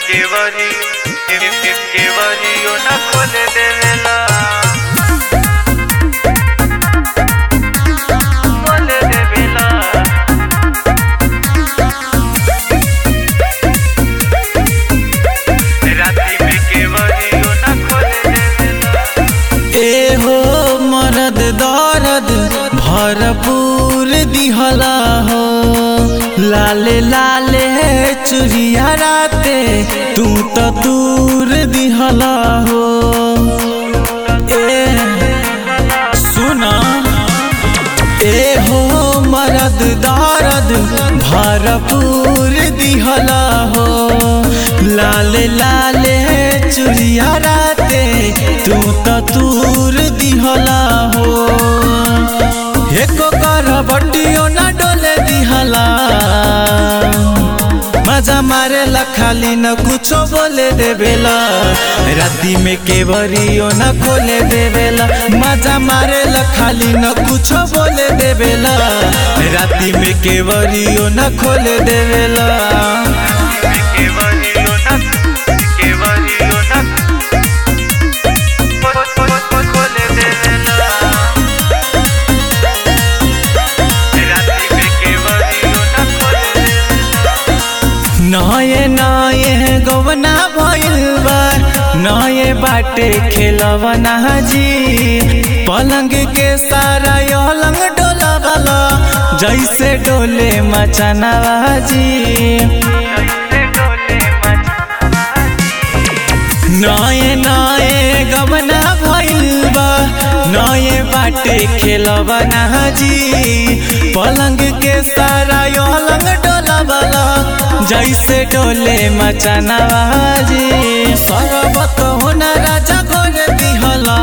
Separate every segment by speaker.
Speaker 1: query केवरियो न खोले देवेला खोले देवेला राती में केवरियो न खोले देवेला
Speaker 2: ए हो मरद दर्द भरपूर दिहला हो लाले लाले चुरिया राते तू तो दूर दिहला हो ए सुना ए हो मरद दर्द भरपूर दिहला हो लाले लाले चुरिया राते तू तो दूर दिहला हो एको कर बटियो ना डोले दिहला मजा मारे खाली न कुछो बोले देवेला राती में केवरियो न खोले देवेला मजा मारे खाली न कुछो बोले देवेला राती में केवरियो न खोले देवेला
Speaker 1: केवरियो न केवरियो न खोले देवेला राती में केवरियो न खोले देवेला
Speaker 2: नये नये गवना भइल बा नये बाटे खेलवना जी पलंग के सारा अलंग डोला जैसे डोले मचनवा जी
Speaker 1: कैसे डोले
Speaker 2: नये नये गवना भइल बा नये बाटे खेलवना जी पलंग के सारा अलंग डोला जैसे डोले मचनवा जी सरबत होना राजा गोर दिहला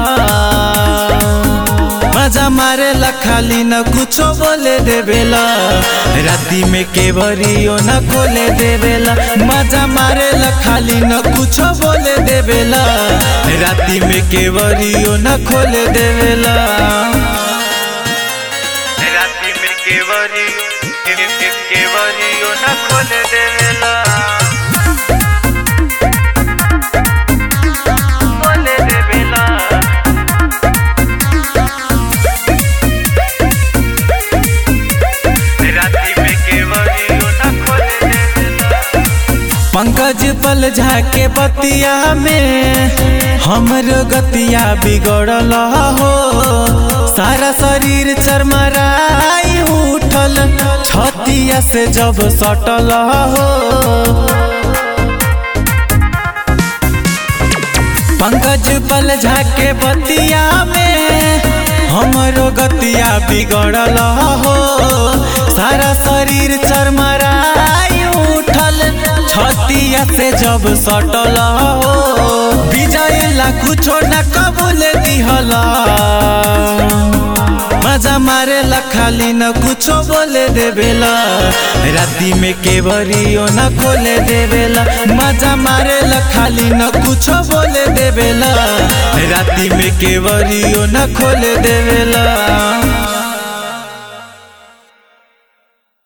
Speaker 2: मजा मारे खाली न कुछो बोले देवेला राती में केवरियो न खोले देवेला मजा मारे खाली न कुछो बोले देवेला राती में केवरियो न खोले देवेला
Speaker 1: राती में केवरी केवरियो न खोले देवेला खोले देवेला राती में केवरियो न खोले देवेला
Speaker 2: पंकज पल झाके बतिया में हमरो गतिया बिगड़ल हो सारा शरीर चरमराई उठल छतिया से जब सटल हो पंकज पल झाके बतिया में हमरो गतिया बिगड़ल हो सारा शरीर चरमराई उठल छतिया से जब सटल हो विजय ला कुछो न कबूल दिहला मजा मारे खाली न कुछो बोले देवेला राती में केवरियो न खोले देवेला मजा मारे खाली न कुछो बोले देवेला राती में केवरियो न खोले देवेला